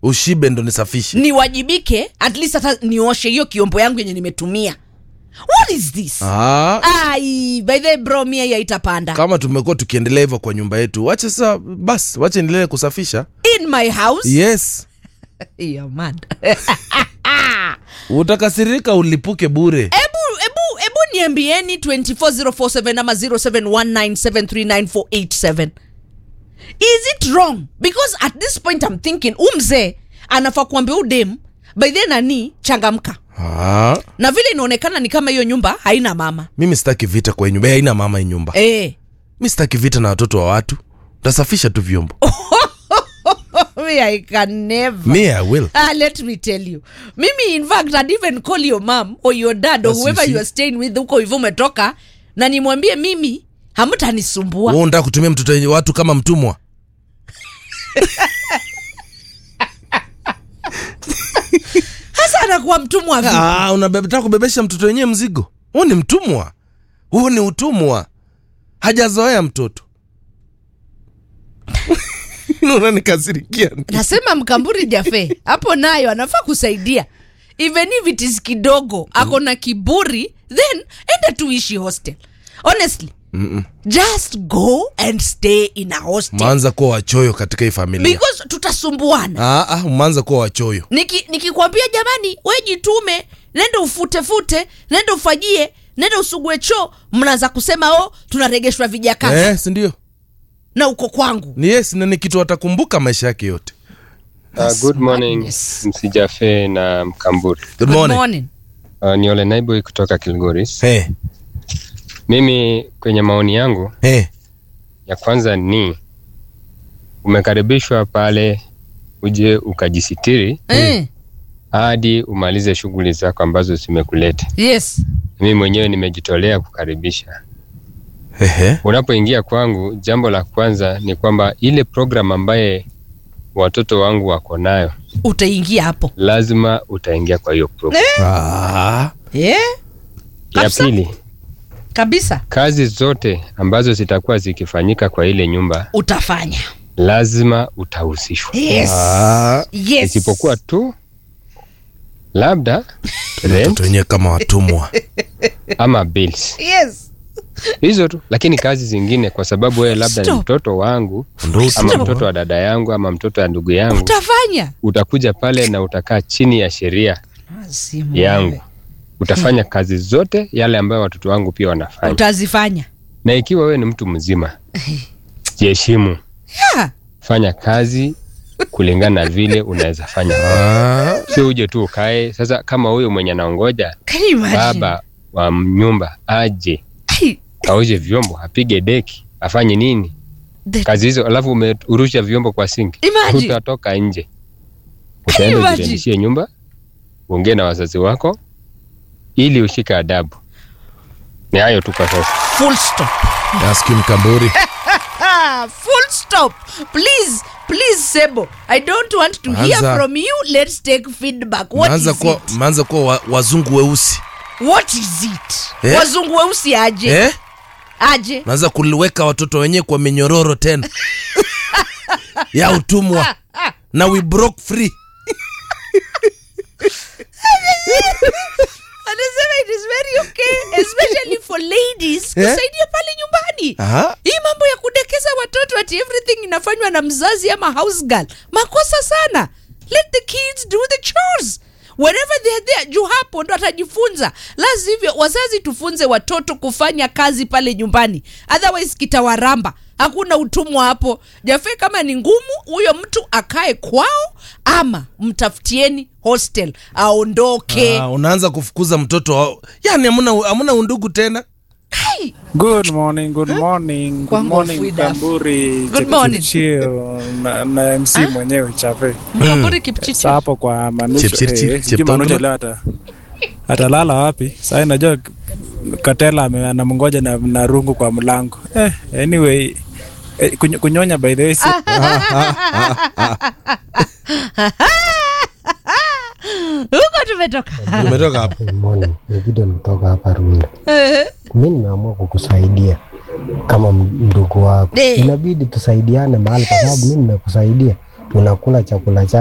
ushibe ndo nisafishe niwajibike at least hata nioshe hiyo kiombo yangu yenye nimetumia what is this ah, ai by the way, bro mia hiyo haitapanda kama tumekuwa tukiendelea hivyo kwa nyumba yetu wache sasa basi wache endelee kusafisha in my house yes You're mad. utakasirika ulipuke bure ebu ebu ebu niambieni 24047 ama 0719739487 is it wrong because at this point i'm thinking umzee anafaa kuambia udem by then nani changamka ah, na vile inaonekana ni kama hiyo nyumba haina mama mimi sitaki vita kwa hii nyumba haina mama hii nyumba eh. mi sitaki vita na watoto wa watu tasafisha tu vyombo Me, I can never. me i will Ah, let me tell you mimi in fact I'd even call your mom or your dad or Yes, you whoever see. you are staying with huko hivyo umetoka na nimwambie mimi hamtanisumbua wewe unataka kutumia mtoto wenye watu kama mtumwa hasa anakuwa mtumwa vipi? ah, unataka kubebesha mtoto wenyewe mzigo huu ni mtumwa huu ni utumwa hajazoea mtoto unanikasirikia nasema mkamburi jafe hapo nayo anafaa kusaidia even if it is kidogo ako na kiburi then enda tuishi hostel honestly Mm-mm. just go and stay in a hostel umeanza kuwa wachoyo katika hii familia because tutasumbuana ah, ah, umeanza kuwa wachoyo Niki- nikikwambia jamani we jitume nenda ufutefute nenda ufajie nenda usugue choo mnaanza kusema o tunaregeshwa vijakazi eh, sindio na uko kwangu ni yes na ni kitu atakumbuka maisha yake yote Uh, good morning madness. msijafe na mkamburi good Good morning, morning. uh, ni ole naiboi kutoka kilgoris Hey, mimi kwenye maoni yangu hey. ya kwanza ni umekaribishwa pale uje ukajisitiri Eh, hadi umalize shughuli zako ambazo zimekuleta yes mimi mwenyewe nimejitolea kukaribisha Ehe. unapoingia kwangu jambo la kwanza ni kwamba ile program ambaye watoto wangu wako nayo utaingia hapo lazima utaingia kwa hiyo program Ah, yeah, ya kabisa. pili kabisa kazi zote ambazo zitakuwa zikifanyika kwa ile nyumba utafanya lazima utahusishwa yes. ah. Yes. isipokuwa tu labda rent watoto wenyewe kama watumwa ama bills yes. hizo tu lakini kazi zingine kwa sababu wewe labda ni Stop. mtoto wangu ndo ama utumwa. mtoto wa dada yangu ama mtoto wa ndugu yangu utafanya utakuja pale na utakaa chini ya sheria Simu yangu wewe. utafanya kazi zote yale ambayo watoto wangu pia wanafanya utazifanya na ikiwa wewe ni mtu mzima jiheshimu yeah. fanya kazi kulingana na vile unaweza fanya Ah, sio uje tu ukae sasa kama huyo mwenye anaongoja Can you imagine? baba wa nyumba aje Ai, aoshe vyombo apige deki afanye nini the- kazi hizo alafu umerusha vyombo kwa sinki Imagine. utatoka nje Can you utaenda imagine? ujirendishie nyumba uongee na wazazi wako ili ushike adabu ni hayo tu kwa sasa full stop ask him Kamburi. Ah, full stop please please sebo i don't want to hear Anza. from you let's take feedback what Mmeanza is kuwa, it mmeanza kuwa wa, wazungu weusi what is it Eh? wazungu weusi aje eh? aje naanza kuliweka watoto wenyewe kwa minyororo tena ya utumwa na we broke free anasema it is very okay especially for ladies Eh? kusaidia pale nyumbani Aha. hii mambo ya kudekeza watoto ati everything inafanywa na mzazi ama house girl makosa sana let the kids do the chores wherever they are there juu hapo ndo atajifunza la sivyo wazazi tufunze watoto kufanya kazi pale nyumbani otherwise kitawaramba hakuna utumwa hapo jafe kama ni ngumu huyo mtu akae kwao ama mtafutieni hostel aondoke Ah, unaanza kufukuza mtoto wa... yani hamuna, hamuna undugu tena Kai! Good morning, good morning, good Kwangu morning Frida. Kamburi, Good morning. Chepchirchir, na, na MC mwenyewe Chape. mkamburi kipchichi Sasa hapo kwa Manucho, Chepchirchir, eh, sijui Cheptondro. Manucho leo ata atalala wapi? Sasa najua Katela ame- anamngoja na, na rungu kwa mlango. Eh, anyway eh, kunyo- kunyonya by the way si, huko tumetoka umetoka hapo Good morning. Ni Gideon kutoka hapa Runda. Mi nimeamua kukusaidia kama m- ndugu wako, Eh. inabidi tusaidiane mahali, kwa sababu mi nimekusaidia, unakula chakula cha